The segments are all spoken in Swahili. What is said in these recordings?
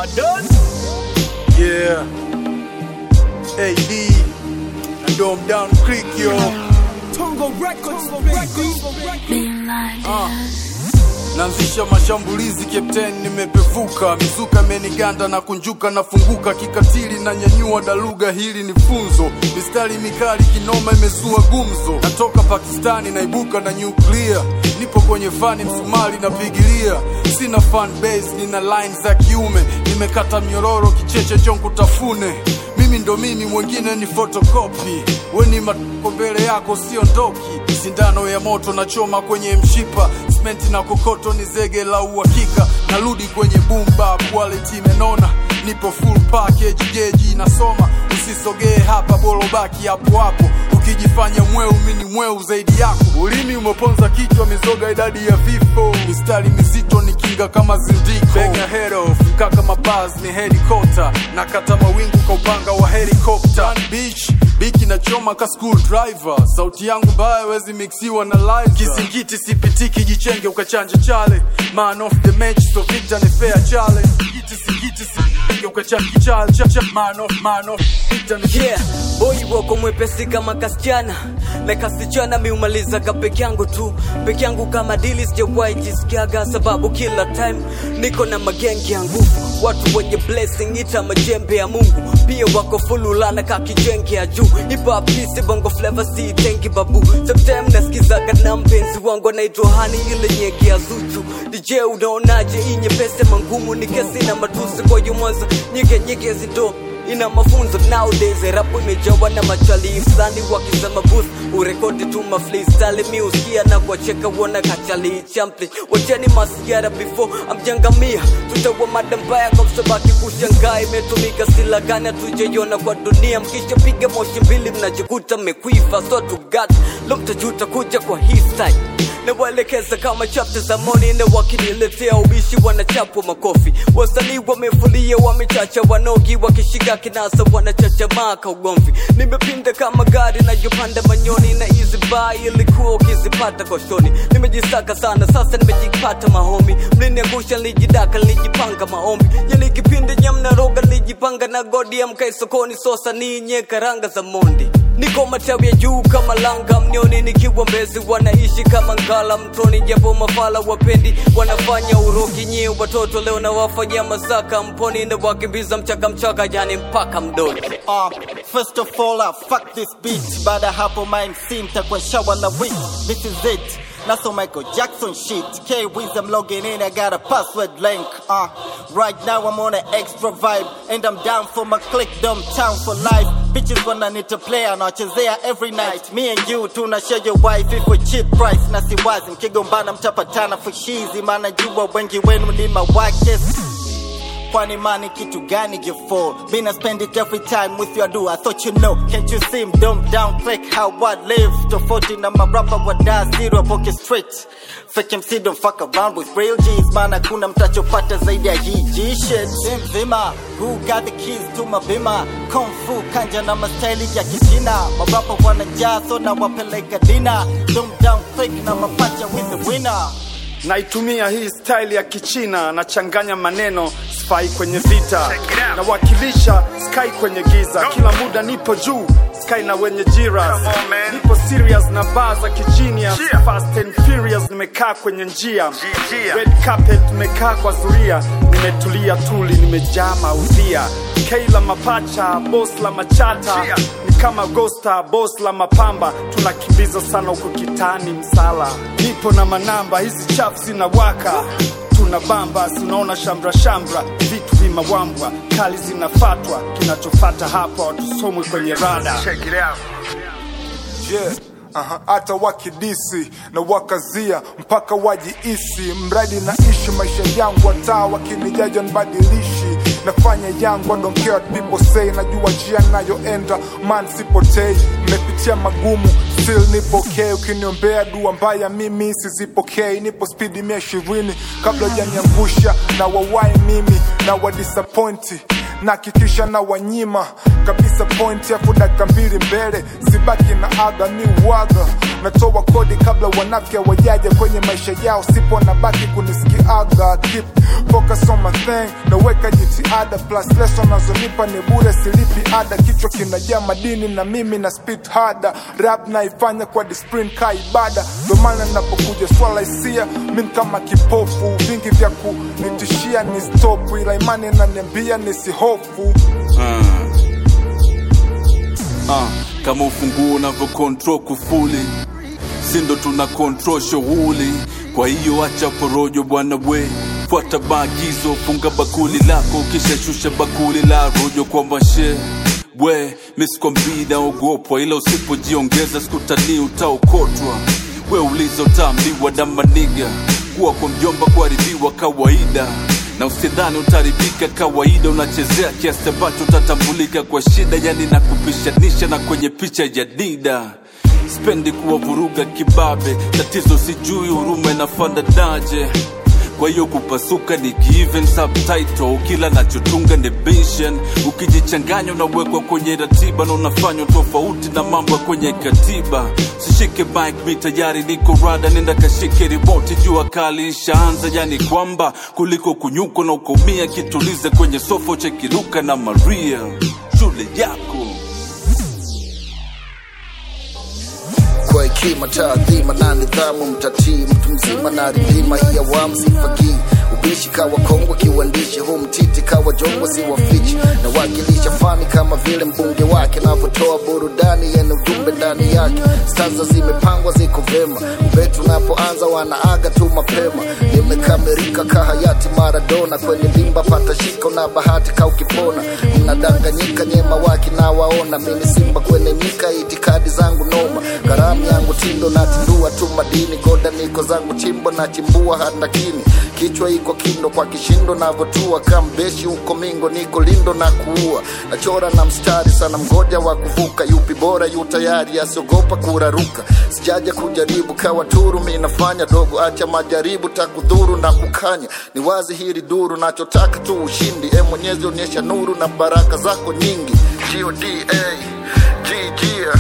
Pardon? Yeah. AD. Na Dom Down Creek, yo. Tongo Records, baby. Ah. Naanzisha mashambulizi Captain, nimepevuka mizuka imeniganda na kunjuka nafunguka kikatili na nyanyua daluga, hili ni funzo. Mistari mikali kinoma imezua gumzo, natoka Pakistani naibuka na nyuklia, nipo kwenye fani msumari napigilia, sina fan base, nina line za kiume, nimekata mnyororo kicheche chonku tafune mimi ndo mimi, mwingine ni photocopy. We ni matoko mbele yako, siondoki. Sindano ya moto na choma kwenye mshipa, simenti na kokoto ni zege la uhakika. Narudi kwenye bumba, quality imenona, nipo full package, geji nasoma. Usisogee hapa, bora baki hapo hapo. Ukijifanya mweu, mimi ni mweu zaidi yako. Ulimi umeponza kichwa, mizoga idadi ya vifo. Mistari mizito ni kinga kama zindiko. Benga head off, mkaka mabaz ni helicopter. Nakata mawingu kwa upanga wa helicopter. Beach, biki na choma ka school driver. Sauti yangu mbaya wezi mixiwa na live. Kisingiti sipitiki, jichenge ukachanje chale. Man of the match, so Victor ni fair chale. Singiti singiti sipitiki ukachanje chale. Cha- cha- Man of, man of, Victor ni yeah boy wako mwepesi kama kasichana na kasichana miumalizaga peke yangu tu peke yangu kama dili sijawahi jisikiaga sababu kila time niko na magengi ya nguvu watu wenye blessing ita majembe ya mungu pia wako fululana kakijenge ya juu ipapisi bongo flava si tengi babu sometime nasikizaga na mpenzi wangu anaitwa hani ile nyegi ya zuchu dj unaonaje hii nyepese mangumu ni kesi na matusi kwa yumwanza nyige nyige zindo ina mafunzo nowadays rapu imejawa na machali fulani wakisema booth urekodi tu maflistyle miuskia na kuwacheka uona kachali champi wacheni masiara before amjangamia tutawa mada mbaya kwa msabaki kushangaa imetumika sila gani hatujaiona kwa dunia mkishapiga moshi mbili mnajikuta mmekuifa so tugat lo mtajuta kuja kwa hii style nawaelekeza kama chapta za moni na wakiniletea ubishi wanachapwa makofi wasanii wamefulia wamechacha wanogi wakishika kinasa wanachachamaa ka ugomvi nimepinda kama gari nayopanda manyoni na hizi baa ilikuwa ukizipata koshoni nimejisaka sana sasa nimejipata mahomi mliniangusha lijidaka lijipanga maombi yani kipindi nyamnaroga lijipanga na godi ya mkai sokoni sosa ninye karanga za mondi niko matawi ya juu kama langa mnioni nikiwa mbezi wanaishi kama ngala mtoni japo mafala wapendi wanafanya urogi nyie watoto leo na wafanyia masaka mponi na wakimbiza mchaka mchaka yani mpaka mdoni Uh, first of all, uh, fuck this beat. Baada hapo mind sim takuwa shawa na week. This is it. Not so Michael Jackson shit. K Wiz, I'm logging in. I got a password link. Uh, right now I'm on an extra vibe, and I'm down for my click. Dumb town for life. Bitches wanna need to play and there every night. Me and you tuna share your wife if we cheap price. Na siwazi mkigombana mtapatana for shizi, maana jua wengi wenu ni mawakes. Kwani money kitu gani you for? Been I spend it every time with your do. I thought you know. Can't you see him dumb down click how I live? Tofauti na marapa wa da zero pocket straight. Fake MC don't fuck around with real G's. Maana kuna mtachopata zaidi ya hii G shit. Si mzima, who got the keys to my bima? Kung fu kanja na mastaili ya kichina. Marapa wanajaa so na wapeleka dina. Dumb down click na mapacha with the winner. naitumia hii style ya kichina nachanganya maneno sfai kwenye vita nawakilisha sky kwenye giza kila muda nipo juu sky na wenye jiras nipo serious na baa za kijinia fast and furious nimekaa kwenye njia red carpet nimekaa kwa zuria nimetulia tuli nimejaa maudhia kei la mapacha bos la machata ni kama gosta bos la mapamba tunakimbiza sana huko kitani msala nipo na manamba hizi chafu zinawaka tuna bamba tunaona shamra shamra vitu vimawambwa kali zinafatwa kinachofata hapa watusomwe kwenye rada yeah. Aha, hata wakidisi na wakazia mpaka wajiisi, mradi naishi maisha yangu, hata wakinijaja nbadilishi nafanya yangu, I don't care what people say, najua njia nayoenda, man sipotei, nimepitia magumu still nipo okay, ukiniombea dua mbaya mimi sizipokei, nipo spidi mia ishirini kabla hujaniangusha na wawai mimi na wadisappointi nakikisha na wanyima kabisa point yafu dakika mbili mbele sibaki na aga mi uwaga natoa kodi kabla wanafya wajaja kwenye maisha yao sipo na baki kunisikiaga keep focus on my thing naweka jitihada plus lesson nazonipa ni bure silipi ada kichwa kinajaa madini na mimi na spit harder rap naifanya kwa discipline ka ibada ndo maana napokuja swala hisia min kama kipofu vingi vya kunitishia ni stop ila imani naniambia nisihofu uh, kama ufunguo unavyo control kufuli sindo tuna control shughuli kwa hiyo acha porojo bwana we fuata maagizo funga bakuli lako kisha shusha bakuli la rojo kwa mashe we miskwambii naogopwa ila usipojiongeza sikutanii utaokotwa we uliza utaambiwa na maniga kuwa kwa mjomba kuharibiwa kawaida na usidhani utaribika kawaida unachezea kiasi ambacho utatambulika kwa shida yani na kupishanisha na kwenye picha ya dida spendi kuwavuruga kibabe tatizo sijui huruma inafanda daje kwa hiyo kupasuka ni given subtitle kila nachotunga ni vision ukijichanganya unawekwa kwenye ratiba na unafanywa tofauti na mambo ya kwenye katiba sishike mic mi tayari niko rada nenda kashike remote jua kali ishaanza yani kwamba kuliko kunyuko na ukaumia kitulize kwenye sofa chekiruka na maria shule yako kwa hekima taadhima na nidhamu mtatii mtu mzima na ridhima hii awamu sifagii ubishi kawa kongwe kiuandishi huu mtiti kawa jongwe siwafichi na wakilisha fani kama vile mbunge wake navyotoa burudani yenye ujumbe ndani yake stanza zimepangwa ziko vema ubetu unapoanza wanaaga tu mapema nimekamerika kahayati maradona kwenye limba pata shiko na bahati kaukipona mnadanganyika nyema waki na waona mini simba kwenye nyika itikadi zangu noma garamu yangu tindo na tindua tu madini goda niko zangu chimbo na chimbua hata kini kichwa iko kindo kwa kishindo navotua kambeshi huko mingo niko lindo na kuua nachora na mstari sana mgoja wa kuvuka yupi bora yu tayari asiogopa kuraruka sijaja kujaribu kawa turu mi nafanya dogo acha majaribu takudhuru na kukanya ni wazi hili duru nachotaka tu ushindi e mwenyezi onyesha nuru na baraka zako nyingi goda gg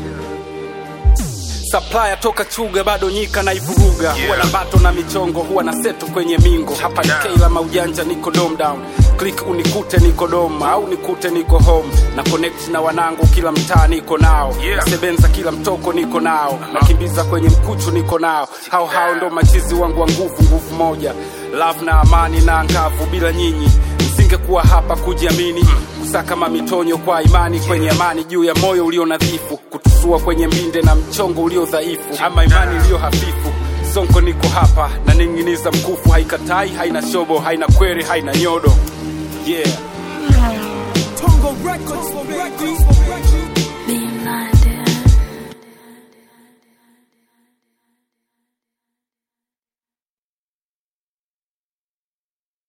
supplier toka chuga bado nyika na ivuruga yeah. huwa na bato na michongo huwa na seto kwenye mingo hapa ni keila maujanja niko dom down click unikute niko dom au nikute niko home na connect na wanangu kila mtaa niko nao yeah. nasebenza kila mtoko niko nao uh-huh. nakimbiza kwenye mkuchu niko nao hao hao ndo machizi wangu wa nguvu nguvu moja love na amani na ngavu bila nyinyi nisingekuwa hapa kujiamini kusaka mamitonyo kwa imani kwenye amani juu ya moyo ulio nadhifu kutusua kwenye mbinde na mchongo ulio dhaifu ama imani iliyo hafifu sonko niko hapa na ning'iniza mkufu haikatai haina shobo haina kwere haina nyodo yeah Tongo Records, baby. Being blinded.